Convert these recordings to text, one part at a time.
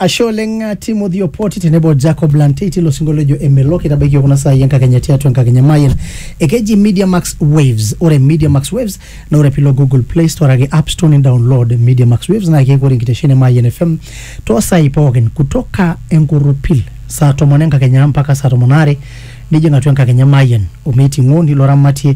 ashe oleng uh, timothy opoti tenebo jacob lanteit ilo sinkolio ojo emelok itabaiki kuna saai enkakenya tiatua enkakenya mayen ekeji media max waves ore media max waves na ore pilo google play store ake app store ni download media max waves na keeku ore enkitesheni e mayen fm toosai pookin kutoka enkurupil saa tomon enkakenya mpaka saa tomon aare nijing atua enkakenya mayen omeiting'o nilo ramatie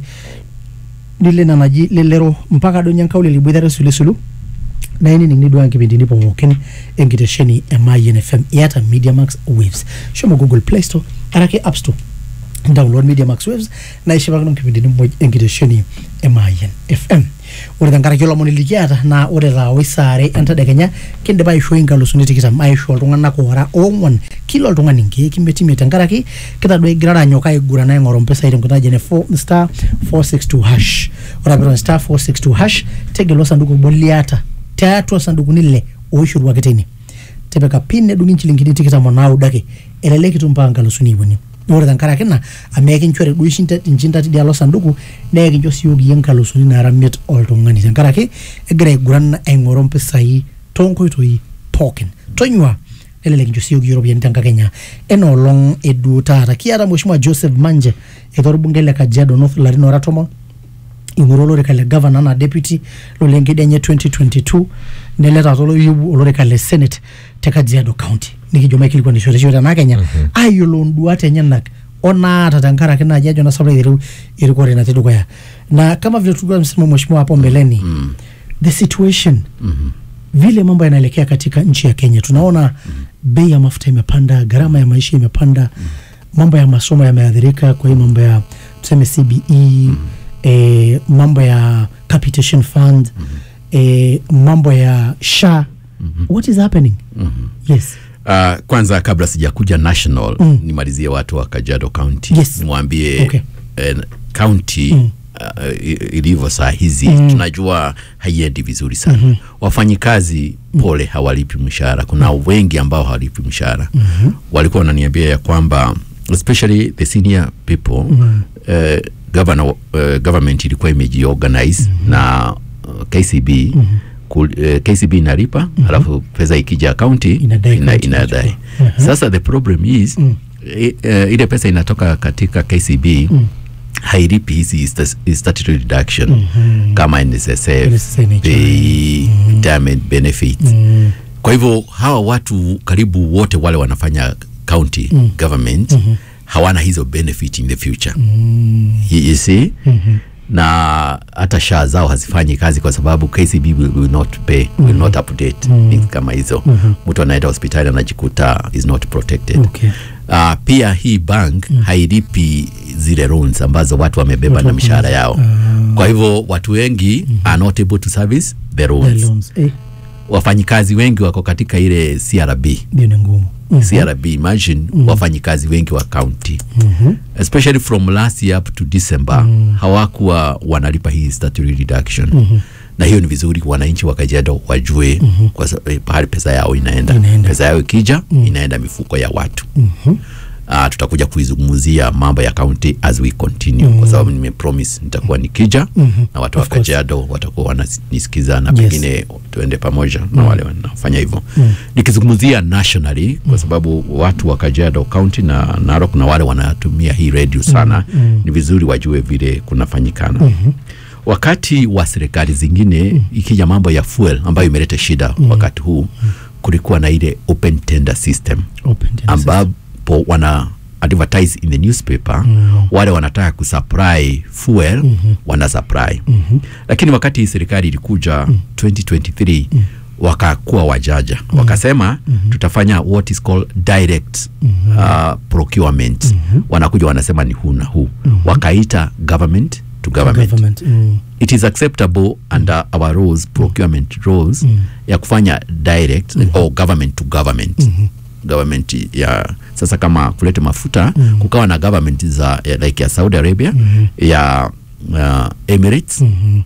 nile ina naji lelero mpaka donyo enkaulele iboitare sulisulu na inining nidua nkipindini pookin enkitesheni e Mayen FM iyata Media Max Waves shomo Google Play Store arake App Store download Media Max Waves na ishipakino nkipindini muj enkitesheni e Mayen FM ore tenkaraki olomoni likiata naa ore taa wisaare entadekenya kindipa aishoi nkalusuni tikitam aisho iltung'anak oora oong'uan kila oltung'ani nkeek imiet imiet tenkaraki kitadua igirara anyok aiguran aing'oru mpisai tenkoitoi naji ene four- star 462 hash ore ake piirony star 462 hash tegelu osanduku obo liata tiatua sandukuni ile oishoruaki teine tipika pin nedung'i nchilingini tikitam onaudo ake elelek itum mpaka nkalusuni ip uni ore tenkaraki ina amu ekinchori duo ishinda- inchinda tidialo sanduku naa ekincho siyiok iyie nkalusuni naara miet oltung'ani tenkaraki egira aiguran aing'oru mpisai toonkoitoi pookin tonyua nelelek incho siyiok iyie iropiyiani tenkakenya enoolong eduo taata kiata mheshimiwa joseph manje etii orbungei le kajiado north larin ora tomon ing'oru olorika le gavana anaa deputy lolenkedi enye 2022 nele taata oloyieu olorika le senate te kajiado county nikijo maikilikuanishore tena kenya ayiolou nduat enyenak onaata tenkaraki naaji ajo nasapra aiteru erikore natii dukuya na kama vile tulikuwa tumesema mheshimiwa hapo mbeleni mm. the situation mm-hmm. vile mambo yanaelekea katika nchi ya kenya tunaona mm. bei ya mafuta imepanda gharama ya maisha imepanda mm. mambo ya masomo yameathirika kwa hii mambo ya tuseme cbe mm. eh, mambo ya capitation fund mm. eh, mambo ya sha mm-hmm. what is happening mm-hmm. yes Uh, kwanza kabla sijakuja national mm. nimalizie watu wa Kajiado County Yes. nimwambie Okay. eh, county mm. uh, i- ilivyo saa hizi mm. tunajua haiendi vizuri sana mm-hmm. wafanyikazi pole hawalipi mshahara kuna mm. wengi ambao hawalipi mshahara mm-hmm. walikuwa wananiambia ya kwamba especially the senior people mm. uh, governor, uh, government ilikuwa imejiorganize mm-hmm. na uh, KCB mm-hmm Kul, uh, KCB inalipa mm -hmm. alafu pesa ikija kaunti Inadai ina, county inadai inachukua. sasa the problem is mm. i, uh, ile pesa inatoka katika KCB mm. hailipi hizi sta- statutory deduction mm -hmm. kama NSSF, NSSF, NHI. pay, retirement benefits mm. kwa hivyo hawa watu karibu wote wale wanafanya county mm. government mm -hmm. hawana hizo benefit in the future mm. you, you see mm-hmm. na hata shaa zao hazifanyi kazi kwa sababu KCB will, will not pay mm-hmm. will not update mm-hmm. things kama hizo mm-hmm. mtu anaenda hospitali anajikuta is not protected Okay. Uh, pia hii bank mm. hailipi zile loans ambazo watu wamebeba na mishahara yao kwa hivyo watu wengi mm-hmm. are not able to service the loans, The loans. Eh, wafanyikazi wengi wako katika ile CRB ndio ni ngumu mm. CRB imagine mm. wafanyikazi wengi wa county mm-hmm. especially from last year up to December mm. hawakuwa wanalipa hii statutory deduction mm-hmm. na hiyo ni vizuri wananchi wa Kajiado wajue mm-hmm. kwa sababu eh, pahali pesa yao inaenda, Inaenda. pesa yao ikija mm. inaenda mifuko ya watu mm-hmm. Uh, tutakuja kuizungumzia mambo ya county as we continue mm. kwa sababu nimepromise nitakuwa nikija mm-hmm. na watu wa Of course. Kajiado watakuwa wananisikiza na Yes. pengine tuende pamoja na wale wanafanya hivyo mm. nikizungumzia nationally kwa sababu watu wa Kajiado County na Narok na wale wanatumia hii radio sana mm. ni vizuri wajue vile kunafanyikana mm-hmm. wakati wa serikali zingine mm. ikija mambo ya fuel ambayo imeleta shida mm. wakati huu kulikuwa na ile open tender system Open tender ambapo wana advertise in the newspaper mm. wale wanataka kusupply fuel mm-hmm. wana supply mm-hmm. lakini wakati hii serikali ilikuja mm. 2023 mm. wakakuwa wajaja mm. wakasema mm-hmm. tutafanya what is called direct mm-hmm. uh, procurement mm-hmm. wanakuja wanasema ni huu na huu mm-hmm. wakaita government to government, government mm. it is acceptable under our rules procurement rules mm. ya kufanya direct mm. or government to government mm-hmm. government ya sasa kama kuleta mafuta mm. kukawa na government za ya, like ya Saudi Arabia mm-hmm. ya uh, Emirates mm-hmm.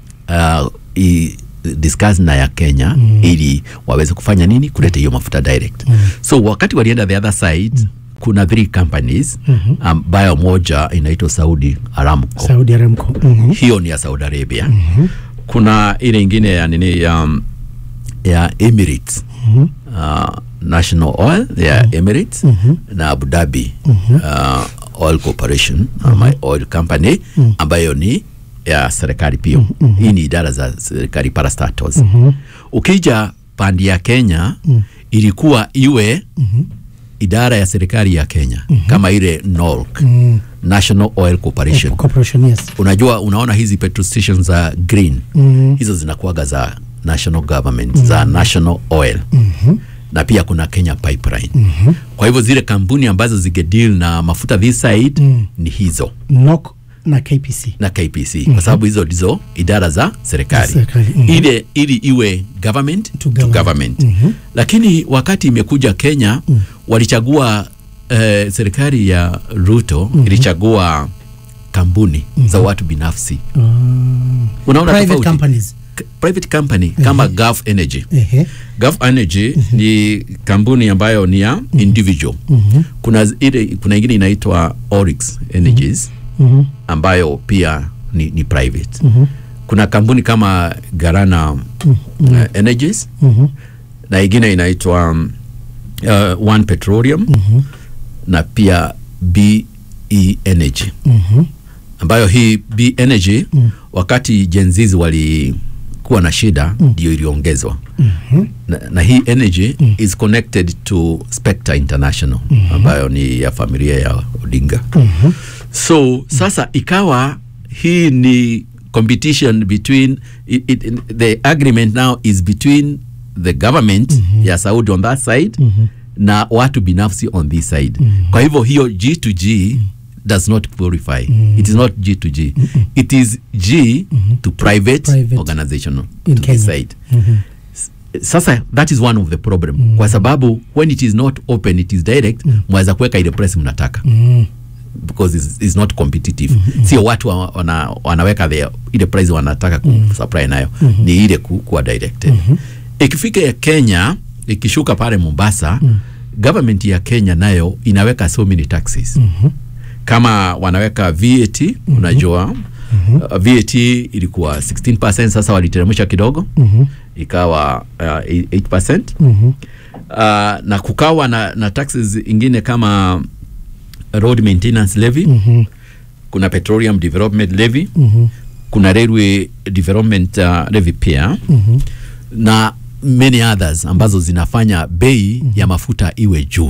uh, i, discuss na ya Kenya mm. ili waweze kufanya nini kuleta hiyo mafuta direct mm. so wakati walienda the other side mm kuna three companies mm-hmm. ambayo moja inaitwa Saudi Aramco Saudi Aramco mm-hmm. hiyo ni ya Saudi Arabia mm-hmm. kuna ile ingine ya nini ya, ya Emirates mm-hmm. uh, national oil ya emirates na abu dhabi uh, oil corporation ama oil company ambayo ni ya serikali pia hii ni idara za serikali parastatals ukija pandi ya kenya ilikuwa iwe idara ya serikali ya kenya kama ile NOLC, national oil corporation corporation yes unajua unaona hizi petrol stations za green Mhm. hizo zinakuwaga za national government za national oil na pia kuna kenya pipeline kwa hivyo zile kampuni ambazo zigedeal na mafuta this side ni hizo NOC na KPC na KPC kwa sababu hizo ndizo idara za serikali Serikali, mhm. ile ili iwe government to, government. government, lakini wakati imekuja Kenya walichagua eh, serikali ya Ruto ilichagua kampuni za watu binafsi unaona private tofauti? companies K- private company kama Gulf Energy ehe Gulf Energy ni kampuni ambayo ni ya individual kuna z- ile kuna ingine inaitwa Oryx Energies Mhm. ambayo pia ni, ni private kuna kampuni kama Garana uh, Energies Mhm. na ingine inaitwa um, uh, One Petroleum na pia BE Energy Mhm. ambayo hii B Energy wakati jenzizi walikuwa na shida ndio iliongezwa na, na hii energy is connected to Spectre International ambayo ni ya familia ya Odinga so sasa ikawa hii ni competition between it, it, the agreement now is between the government ya Saudi on that side na watu binafsi on this side kwa hivyo hiyo G to G does not qualify it is not G to G it is G to private, Private. organization In to Kenya. this side sasa that is one of the problem kwa sababu when it is not open it is direct mwaweza kuweka ile price mnataka Mm. because it's, it's not competitive sio watu wa- wana, wanaweka the, ile price wanataka kusupply nayo ni ile ku, kuwa directed ikifika ya Kenya ikishuka pale Mombasa government ya Kenya nayo inaweka so many taxes kama wanaweka VAT unajua uh, VAT ilikuwa 16% sasa waliteremsha kidogo ikawa uh, 8% Mhm. uh, na kukawa na, na taxes ingine kama road maintenance levy Mhm. kuna petroleum development levy Mhm. kuna railway development uh, levy pia Mhm. na many others ambazo zinafanya bei ya mafuta iwe juu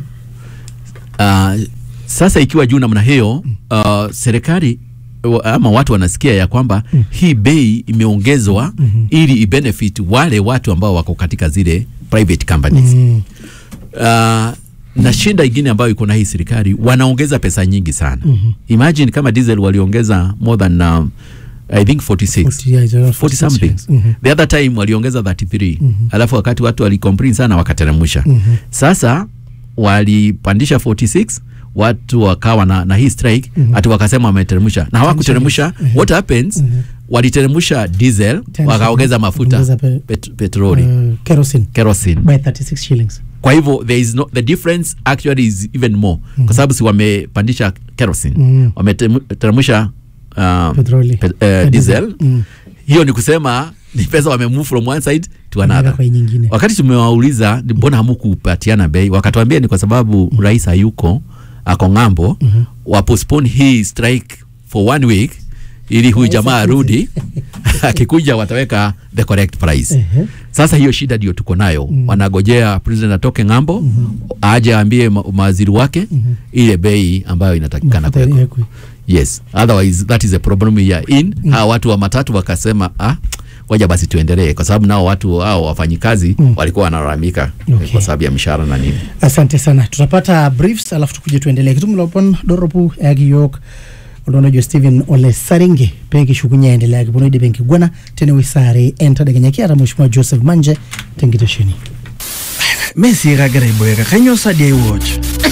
uh, sasa ikiwa juu namna hiyo uh, serikali wa- ama watu wanasikia ya kwamba hii bei imeongezwa ili ibenefit wale watu ambao wako katika zile private companies Mm. uh, na shinda ingine ambayo iko na hii serikali wanaongeza pesa nyingi sana imagine kama diesel waliongeza more than um, i think 46 40, yeah, it's around 40 something yes. Mhm. the other time waliongeza 33 alafu wakati watu walicomplain sana wakateremsha sasa walipandisha 46 watu wakawa na, na hii strike ati wakasema wameteremsha na hawakuteremsha what happens waliteremsha diesel Ten wakaongeza shillings. mafuta Ongeza pe- pet, petroli Uh, kerosene kerosene by 36 shillings kwa hivyo there is no, the difference actually is even more kwa sababu si wamepandisha kerosene Mm. wameteremsha uh, Petroli. pe, uh, Pe- diesel Mm. hiyo ni kusema ni pesa wamemove from one side to Wanaweka another kwa hii nyingine wakati tumewauliza ni mbona hamukupatiana bei wakatuambia ni kwa sababu rais hayuko ako ng'ambo wapostpone hii strike for one week ili huyu jamaa arudi akikuja wataweka the correct price Ehe. sasa hiyo shida ndio tuko nayo wanagojea president atoke ng'ambo aje aambie ma- mawaziri wake ile bei ambayo inatakikana Mafuta kuwekwa yawekwe. yes otherwise that is a problem we are in mm. hawa watu wa matatu wakasema ah waja basi tuendelee kwa sababu nao watu hao wafanyikazi mm. walikuwa wanalalamika Okay. kwa sababu ya mishahara na nini asante sana tutapata briefs alafu tukuje tuendelee kitumulopon doropu yakiyok oldonojo stephen ole saringe pekishukunya endelea kiponoide penkigwana tene wisare entadekenya kiata mheshimiwa joseph manje tenkitesheni mesikagira iboeka kanyo sadi aiwatch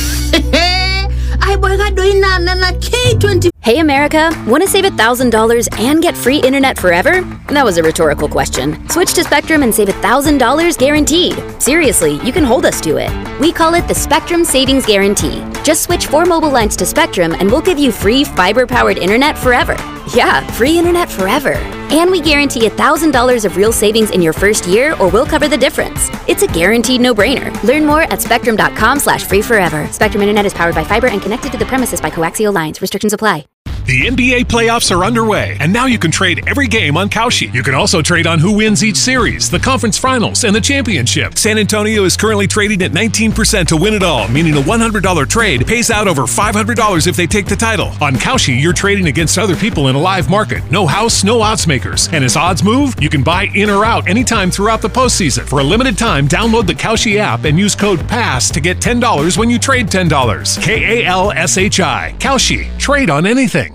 Ay, boy, doi na na na K20. Hey America, want to save $1,000 and get free internet forever? That was a rhetorical question. Switch to Spectrum and save $1,000 guaranteed. Seriously, you can hold us to it. We call it the Spectrum Savings Guarantee. Just switch four mobile lines to Spectrum and we'll give you free fiber powered internet forever. Yeah, free internet forever. And we guarantee $1,000 of real savings in your first year or we'll cover the difference. It's a guaranteed no-brainer. Learn more at spectrum.com slash free forever. Spectrum Internet is powered by fiber and connected to the premises by coaxial lines. Restrictions apply. The NBA playoffs are underway, and now you can trade every game on Kalshi. You can also trade on who wins each series, the conference finals, and the championship. San Antonio is currently trading at 19% to win it all, meaning a $100 trade pays out over $500 if they take the title. On Kalshi, you're trading against other people in a live market. No house, no odds makers. And as odds move, you can buy in or out anytime throughout the postseason. For a limited time, download the Kalshi app and use code PASS to get $10 when you trade $10. K A L S H I. Kalshi. Trade on anything.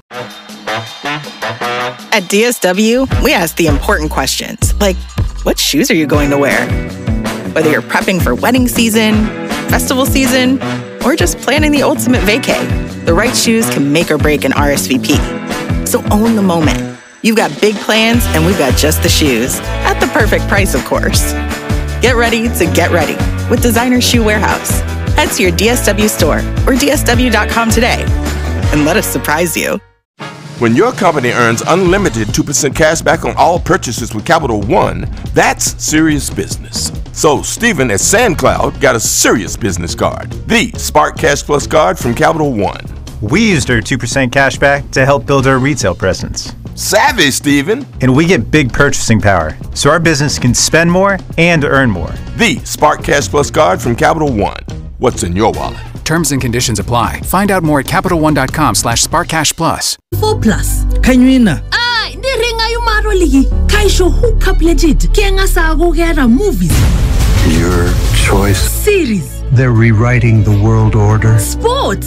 At DSW, we ask the important questions like what shoes are you going to wear? Whether you're prepping for wedding season, festival season, or just planning the ultimate vacay, the right shoes can make or break an RSVP. So own the moment. You've got big plans, and we've got just the shoes at the perfect price, of course. Get ready to get ready with Designer Shoe Warehouse. Head to your DSW store or DSW.com today and let us surprise you. When your company earns unlimited 2% cash back on all purchases with Capital One, that's serious business. So, Stephen at SandCloud got a serious business card the Spark Cash Plus card from Capital One. We used our 2% cash back to help build our retail presence. Savvy, Stephen! And we get big purchasing power, so our business can spend more and earn more. The Spark Cash Plus card from Capital One. What's in your wallet? Terms and conditions apply. Find out more at CapitalOne.com slash SparkCashPlus. 4 plus kanywina ay ndi ringa yumaro liki kaisho hookup legit kenga sakukera movies Your choice. series They're rewriting the world order. sports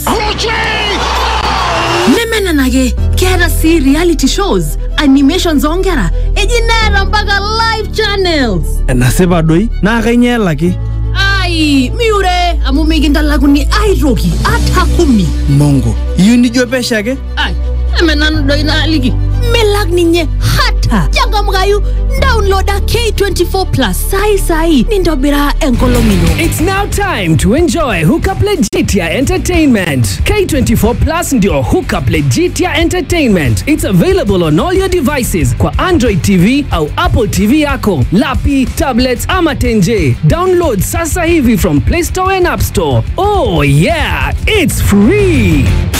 nemenana ke kera si reality shows animation zongera ejinera mpaka live channels nasipa doi naa kainyalaki ai miure amu mikindalakuni aitoki ata kumi mongo iyieu nijo pesho ake ai emenanu doi naaliki milak ninye hata changamkayu downloada k24 plus sai sai nintobira enkolong ino It's now time to enjoy Hookup Legitia Entertainment. K24 Plus ndio Hookup Legitia Entertainment. It's available on all your devices kwa Android TV au Apple TV yako, lapi, tablets ama tenje. Download sasa hivi from Play Store and App Store. Oh yeah, it's free.